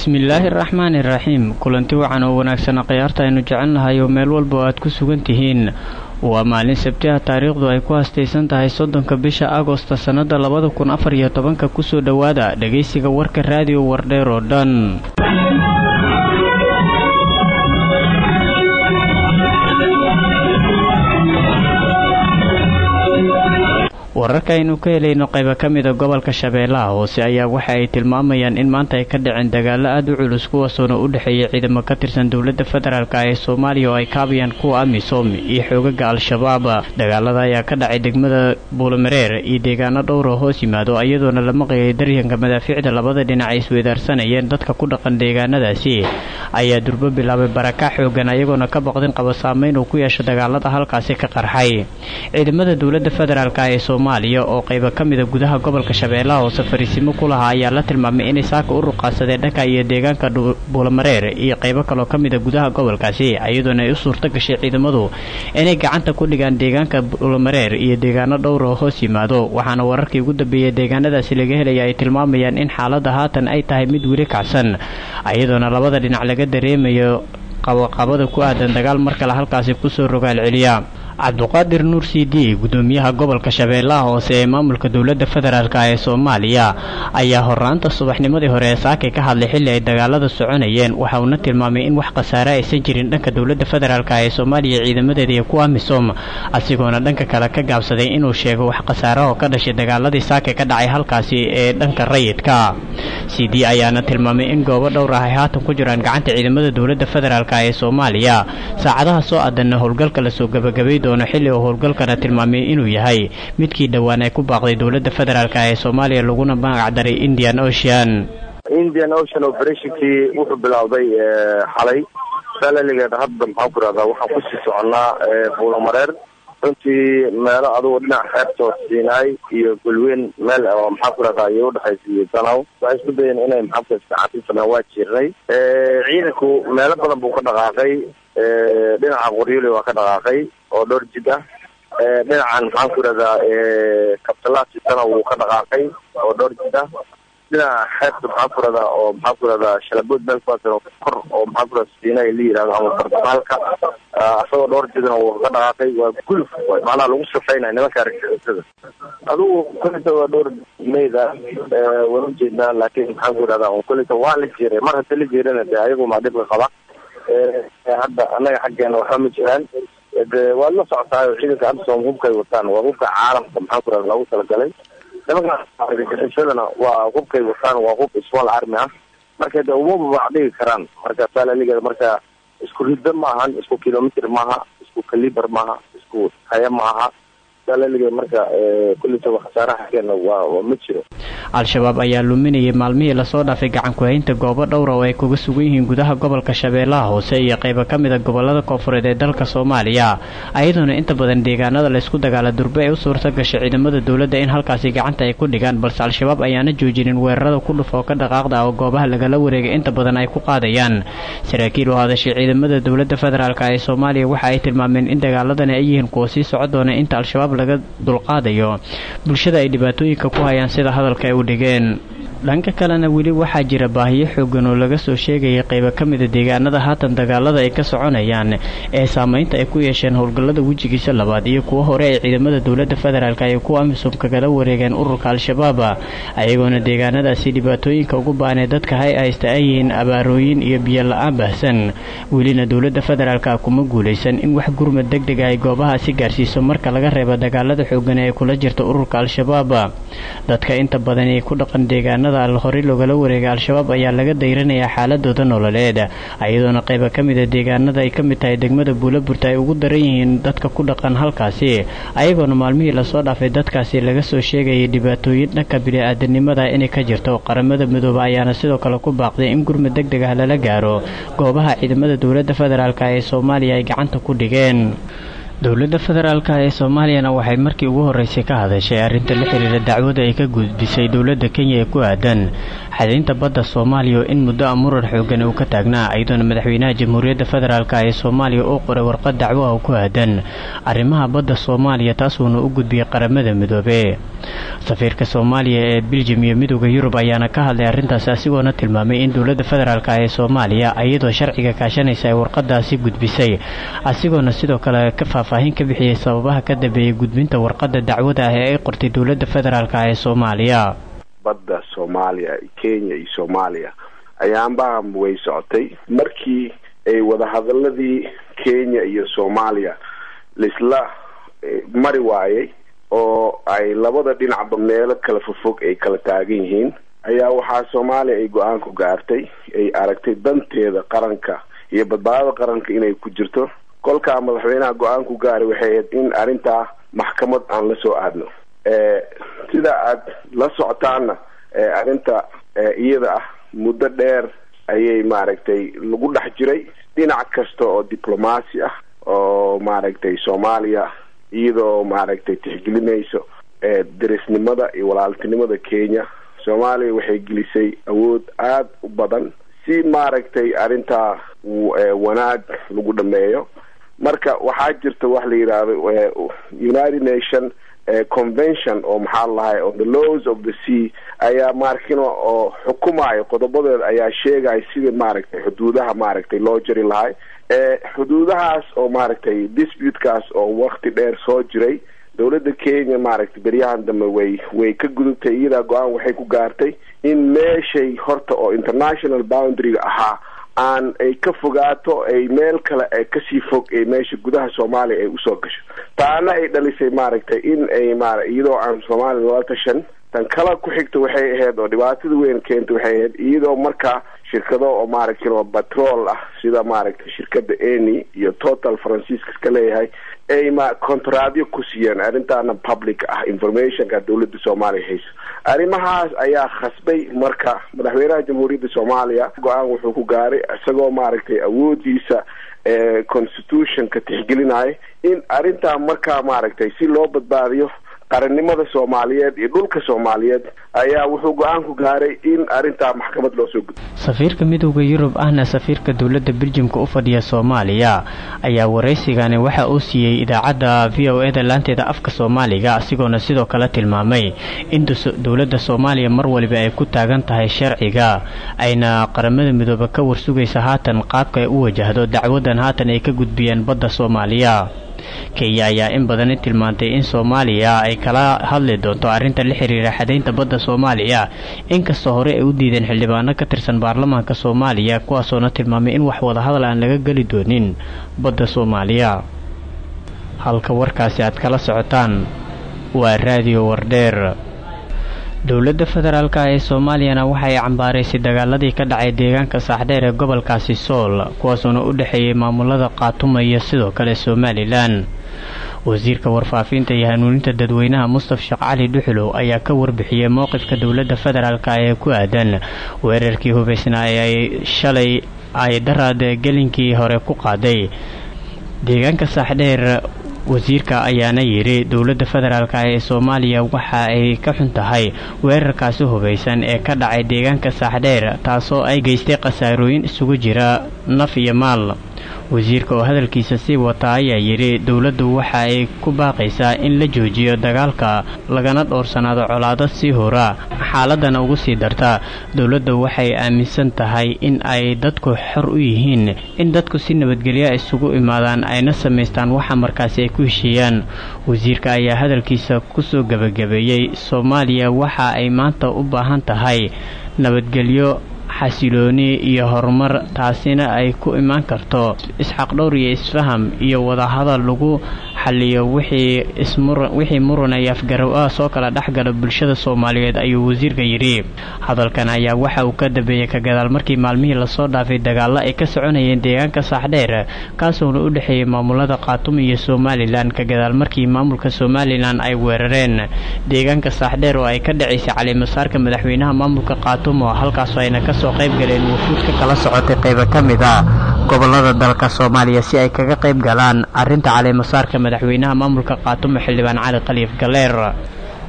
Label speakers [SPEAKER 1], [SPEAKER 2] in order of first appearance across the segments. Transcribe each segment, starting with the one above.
[SPEAKER 1] bismillaahi araxmaani iraxiim kulanti wacan oo wanaagsan khiyaarta aynu jecelnahay oo meel walba oo aad ku sugan tihiin waa maalin sabtiha taariikhdu ay ku hastaysan tahay soddonka bisha agosta sannada labada kun afar iyo tobanka kusoo dhowaada dhegaysiga warka raadiyo wardheer oo dhan wararkaaynu ka helayno qayba ka mida gobolka shabeellaha hoose ayaa waxa ay tilmaamayaan in maanta ay ka dhaceen dagaalo aada u culus kuwaasoona u dhexeeya ciidamo ka tirsan dowladda federaalk ee soomaaliya oo ay kaabayaan kuwa amisom iyo xoogaga al-shabaab dagaalada ayaa ka dhacay degmada buulamareer iyo deegaano dhowroo hoos yimaado iyadoona la maqlayay daryanka madaafiicda labada dhinac ay isweydaarsanayeen dadka ku dhaqan deegaanadaasi ayaa durbo bilaabay baraka xoogan ayagoona ka baqdin qaba saameyn uu ku yeesho dagaalada halkaasi ka qarxay ciidamada dowladda federaalk ee soomaaliya oo qayba ka mida gudaha gobolka shabeellaha hoose fariisimo ku lahaa ayaa la tilmaamay inay saaka u ruqaasadeen dhanka iyo deegaanka buulamareer iyo qaybo kaloo ka mida gudaha gobolkaasi iyadoona ay u suurto gashay ciidamadu inay gacanta ku dhigaan deegaanka buulamareer iyo deegaano dhowr oo hoos yimaado waxaana wararkii ugu dambeeyay deegaanadaasi laga helaya ay tilmaamayaan in xaaladda haatan ay tahay mid weli kacsan iyadoona labada dhinac laga dareemayo qabaqabada ku aadan dagaal mar kale halkaasi kusoo rogaal celiya cabduqaadir nuur c d gudoomiyaha gobolka shabeellaha hoose ee maamulka dowladda federaalk ee soomaaliya ayaa horaanta subaxnimadii hore ee saakay ka hadlay xilli ay dagaalada soconayeen waxa uuna tilmaamay in wax khasaare aysan jirin dhanka dowladda federaalk ee soomaaliya ciidamadeeda iyo kuwa misom asigoona dhanka kale ka gaabsaday inuu sheego wax khasaarahoo ka dhashay dagaaladii saakay ka dhacay halkaasi ee dhanka rayidka c d ayaana tilmaamay in goobo dhowr ah ay haatan ku jiraan gacanta ciidamada dowladda federaalk ee soomaaliya saacadaha soo aadanna howlgalka lasoo gabagabay doono xilli uu howlgalkana tilmaamay inuu yahay midkii dhowaan ay ku baaqday dowladda federaalk ee soomaaliya laguna magacdaray indian ocean
[SPEAKER 2] indian ocean operationkii wuxuu bilowday xalay salaligeed hadda maxaan ku rahdaa waxaan kusii soconnaa buulamareer runtii meelo adugu dhinac xeebtoo siinaay iyo golweyn meel oo maxaan ku rahdaa iyo udhexaysa iyo danaw waxay isku dayeen inay maxaan ku iskacaabsisanaa waa jirnay ciidanku meelo badan buu ka dhaqaaqay dhinaca qoryoli waa ka dhaqaaqay oo dhowr jid ah dhinacan maxaan ku rahdaa kabtalaasitana wuu ka dhaqaaqay oo dhowr jid ah dhinaca xeebta maxaan ku rahdaa oo maxaan ku rahdaa shalabood meel kuwaas kor oo maxaan ku rahdaa siina la yihahdo ama bartamaalka asagoo dhowr jidna wuu ka dhaqaaqay waa guluf macnaha lagu shaqeynaya nimanka argagixisada adigu kolita waa dhowr meyda waan ujeednaa laakiin maxaan ku rahdaa kolita waa la jiray mar hadda la jirana de ayagu maa dhibka qaba hadda annaga xaggeena waxba ma jiraan de waad la socotaayo ciidanka absom hubkay wataan waa hubka caalamka maxaan ku rahda loogu talagalay nimanka argagixisadana waa hubkay wataan waa hub small army ah marka de uma babacdhigi karaan marka salaligeeda marka isku riddo maahan isku kilomitr maaha isku caliber maaha isku haya maaha salaligeeda marka kullitaba khasaaraha xaggeena waa waa ma jiro
[SPEAKER 1] al-shabaab ayaa luminayay maalmihii lasoo dhaafay gacan ku-haynta goobo dhowra oo ay kuga sugan yihiin gudaha gobolka shabeellaha hoose iyo qaybo ka mida gobolada koonfureed ee dalka soomaaliya ayadoona inta badan deegaanada laysku dagaala durbe ay u suurta gashay ciidamada dowladda in halkaasi gacanta ay ku dhigaan balse al-shabaab ayaana joojinin weerarada ku dhuf oo ka dhaqaaqda oo goobaha lagala wareegay inta badan ay ku qaadayaan saraakiil oo hadashay ciidamada dowladda federaalk ee soomaaliya waxa ay tilmaameen in dagaaladani ay yihiin kuwa sii soco doona inta al-shabaab laga dulqaadayo bulshada ay dhibaatooyinka ku hayaan sida hadalka ay u dhigeen dhanka kalena weli waxaa jira baahiyo xoogan oo laga soo sheegayay qaybo ka mida deegaanada haatan dagaalada ay ka soconayaan ee saameynta ay ku yeesheen howlgallada wejigiisa labaad iyo kuwo hore ay ciidamada dowladda federaalk iyo kuwa amisom kagala wareegeen ururka al-shabaab ayagoona deegaanadaasi dhibaatooyinka ugu baanee dadka hay haysta ay yihiin abaarooyin iyo biyo la-aan baahsan welina dowladda federaalka kuma guulaysan in wax gurmad deg deg ah ay goobahaasi gaarsiiso marka laga reebo dagaalada xoogan ee kula jirta ururka al-shabaab dadka inta badan ee ku dhaqan deegaanada horey loogala wareegay al-shabaab ayaa laga dayranayaa xaaladooda nololeed iyadoona qayba ka mida deegaanada ay ka mid tahay degmada buulaburta ay ugu daran yihiin dadka ku dhaqan halkaasi ayagoona maalmihii lasoo dhaafay dadkaasi laga soo sheegayay dhibaatooyin dhanka bini-aadanimada inay ka jirto qaramada midooba ayaana sidoo kale ku baaqday in gurmad deg deg ah lala gaaro goobaha ciidamada dowladda federaalk ee soomaaliya ay gacanta ku dhigeen dowladda federaalk ee soomaaliyana waxay markii ugu horreysay ka hadashay arrinta la xiriira dacwada ay ka gudbisay dowladda kenya ee ku aadan xadaynta badda soomaaliya oo in muddo a muran xoogan uu ka taagnaa iyadoona madaxweynaha jamhuuriyadda federaalk ee soomaaliya uu qoray warqad dacwo ah ku aadan arrimaha badda soomaaliya taasuuna u gudbiyey qaramada midoobe safiirka soomaaliya ee biljim iyo midooda yurub ayaana ka hadlay arrintaasi asigoona tilmaamay in dowladda federaalk ee soomaaliya iyadoo sharciga kaashanaysa ay warqadaasi gudbisay asigoona sidoo kale ka faahfaahin ka bixiyey sababaha ka dambeeyey gudbinta warqadda dacwada ah ee ay qortay dowladda federaalk ee soomaaliya
[SPEAKER 3] badda soomaaliya kenya iyo soomaaliya ayaanbaa way socotay markii ay wadahadaladii kenya iyo soomaaliya laisla mari waayay oo ay labada dhinacba meelo kala fofog ay kala taagan yihiin ayaa waxaa soomaaliya ay go-aan ku gaartay ay aragtay danteeda qaranka iyo badbaadada qaranka inay ku jirto kolkaa madaxweynaha go-aan ku gaaray waxay ahayd in arrintaa maxkamad aan la soo aadno sida aad la socotaana arrinta iyada ah muddo dheer ayay maaragtay lagu dhex jiray dhinac kasta oo diblomaasi ah oo maaragtay soomaaliya iyadoo maaragtay tixgelinayso derisnimada iyo walaaltinimada kenya soomaaliya waxay gelisay awood aada u badan si maaragtay arrintaa wanaag lagu dhameeyo marka waxaa jirta wax la yidhaahdo united nation convention oo maxaa lahay on the laws of the sea ayaa maarkino oo xukumayo qodobadeeda ayaa sheegaya sida maaragtay xuduudaha maaragtay loo jari lahay xuduudahaas oo maaragtay disputekaas oo wakti dheer soo jiray dowladda kenya maaragtay beryahan dambe way way ka gudubtay iyadaa go-aan waxay ku gaartay in meeshay horta oo international boundaryga ahaa aan ay ka fogaato ay meel kale ay kasii fog ay meesha gudaha soomaaliya ay usoo gasho taana ay dhalisay maaragtay in ay mara iyadoo aan soomaaliya lala tashan tan kala ku xigta waxay ahayd oo dhibaatada weyn keenta waxay ahayd iyadoo markaa shirkado oo maaragtay oo batrool ah sida maaragtay shirkada eni iyo total franciscas ka leeyahay ay ma contradyo ku siiyeen arrintaana public ah informationka dowladda soomaaliya hayso arrimahaas ayaa khasbay marka madaxweynaha jamhuuriyadda soomaaliya go-aan wuxuu ku gaaray isagoo maaragtay awoodiisa constitutionka tixgelinaya in arrintaa markaa maaragtay si loo badbaadiyo qarannimada soomaaliyeed iyo dhulka soomaaliyeed ayaa wuxuu go-aan ku gaaray in arrintaa maxkamad loo soo gudbo
[SPEAKER 1] safiirka midooda yurub ahna safiirka dowladda beljimka u fadhiya soomaaliya ayaa waraysigani waxa uu siiyey idaacadda v o eda laanteeda afka soomaaliga asigoona sidoo kale tilmaamay in dowladda soomaaliya mar waliba ay ku taagan tahay sharciga ayna qaramada midoobe ka warsugaysa haatan qaabka ay u wajahdo dacwadan haatan ay ka gudbiyeen badda soomaaliya kenya ayaa in badani tilmaantay in soomaaliya ay kala hadli doonto arrinta la xiriira xadaynta badda soomaaliya inkastoo hore ay u diideen xildhibaano ka tirsan baarlamaanka soomaaliya kuwaasoona tilmaamay in wax wadahadal aan laga geli doonin badda soomaaliya halka warkaasi aad kala socotaan waa raadiyo wardheer dowladda federaalk ee soomaaliyana waxay cambaaraysay dagaaladii ka dhacay deegaanka saaxdheer ee gobolkaasi sool kuwaasoona u dhexeeyey maamulada khaatuma iyo sidoo kale somalilan wasiirka warfaafinta iyo hanuuninta dadweynaha mustaf sheekh cali dhuxulow ayaa ka warbixiyey mowqifka dowladda federaalk ee ku aadan weerarkii hubaysnaa ee ay shalay ay daraad gelinkii hore ku qaaday deegaanka saaxdheer wasiirka ayaana yidhi dowladda federaalk ee soomaaliya waxa ay ka xun tahay weerarkaasi hubaysan ee ka dhacay deegaanka saaxdheer taasoo ay geystay khasaarooyin isugu jira naf iyo maal wasiirka oo hadalkiisa sii wata ayaa yidhi dowladdu waxa ay ku baaqaysaa in la joojiyo dagaalka lagana dhowrsanaado colaado sii hora xaaladana ugu sii darta dowladda waxay aaminsan tahay in ay dadku xor u yihiin in dadku si nabadgelya isugu imaadaan ayna samaystaan waxa markaasi ay ku heshiiyaan wasiirka ayaa hadalkiisa kusoo gebagabeeyey soomaaliya waxa ay maanta u baahan tahay nabadgelyo xasilooni iyo horumar taasina ay ku imaan karto isxaqdhowr iyo isfaham iyo wadahadal lagu xaliyo wixii iswixii muran iyo afgarow ah soo kala dhexgala bulshada soomaaliyeed ayuu wasiirka yidhi hadalkan ayaa waxa uu ka dambeeyey ka gadaal markii maalmihii lasoo dhaafay dagaalo ay ka soconayeen deegaanka saaxdheer kaasoona u dhexeeyey maamulada khaatum iyo somalilan ka gadaal markii maamulka somalilan ay weerareen deegaanka saaxdheer oo ay ka dhacaysay calimasaarka madaxweynaha maamulka khaatumo halkaasoo ayna kasoo qayb galeen wufuud ka kala socotay qaybo ka mid a gobolada dalka soomaaliya si ay kaga qayb galaan arrinta calimasaarka madaxweynaha maamulka khaatumo xildhibaan cali khaliif galeer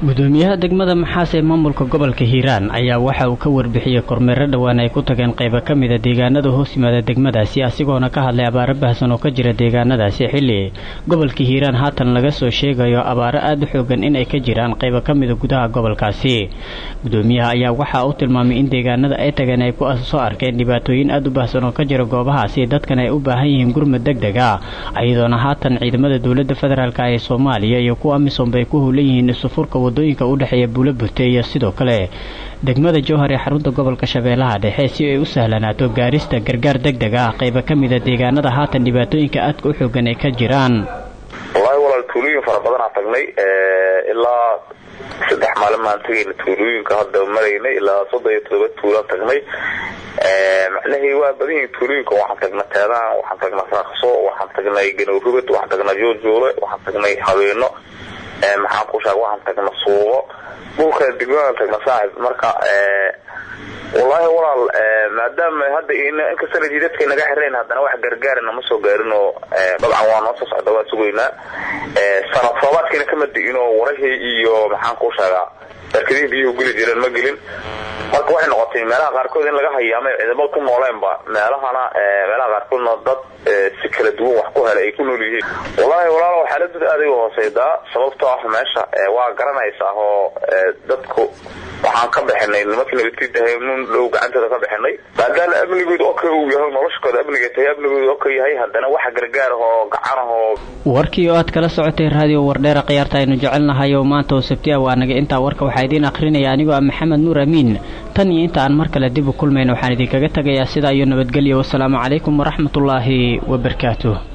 [SPEAKER 1] gudoomiyaha degmada maxaas ee maamulka gobolka hiiraan ayaa waxa uu ka warbixiyey kormeero dhowaan ay ku tageen qaybo ka mida deegaanada hoos yimaada degmadaasi asigoona ka hadlay abaaro baahsan oo ka jira deegaanadaasi xilli gobolka hiiraan haatan laga soo sheegayo abaaro aada u xoogan inay ka jiraan qaybo ka mida gudaha gobolkaasi gudoomiyaha ayaa waxa uu tilmaamay in deegaanada ay tageen ay ku soo arkeen dhibaatooyin aada u baahsan oo ka jira goobahaasi dadkan ay u baahan yihiin gurmad deg deg ah iyadoona haatan ciidamada dowladda federaalk ee soomaaliya iyo kuwa amisom bay ku howlan yihiin isufurka wadooyinka u dhexeeya buulo burte iyo sidoo kale degmada jowhar ee xarunta gobolka shabeellaha dhexe si ay u sahlanaato gaarista gargaar deg deg ah qayba ka mida deegaanada haatan dhibaatooyinka aadka u xoogan ay ka jiraan
[SPEAKER 4] wallaahi walaal tuulooyin fara badanaa tagnay ilaa saddex maalin maan tagayna tuulooyinka hadda maraynay ilaa soddon iyo todoba tuulaan tagnay macnahii waa badan yihiin tuulooyinka waxaan tagnay teedaan waxaan tagnay raaqso waxaan tagnay ganowrugad waxaan tagnay jooljoole waxaan tagnay habeeno maxaan ku sheega waxaan tagna suuqo dhulka degmadan tagna saaxib marka wallaahi walaal maadaama hadda inkastana jidadka naga xirayn haddana wax gargaarina ma soo gaarin oo dabcan waa noo soo socda waa sugaynaa sanad soobaadkiina kama di'in oo warahii iyo maxaan ku sheegaa barkadihii biyuhu geli jireen ma gelin marka waxay noqotay meelaha qaarkood in laga hayaamay ciidamada ku nooleenba meelahana meelaha qaarkoodna dad si kala duwan wax ku helay ay ku nool yihiin wallaahi walaalo xaaladooda aad ay u hooseydaa sababtoo ah meesha waa garanaysaa oo dadku waxaan ka bixinay nimankii nabadkiidahay nun dhow gacantooda ka bixinay maadaama amnigooda oo kale uu yahay noloshkooda amniga tahay amnigooda oo ka yahay haddana wax gargaar ah oo gacan ah oo
[SPEAKER 1] warkii oo aad kala socotay raadiyo wardheera khiyaarta aynu jecelnahay oo maanta oo sabtiya waa naga intaa warka waxaa idiin akhrinaya anigoo ah maxamed nuur amiin tan iyo inta aan mar kale dib u kulmayna waxaan idinkaga tegayaa sidaa iyo nabadgelyo wasalaamu calaykum waraxmatullaahi wabarakaatuh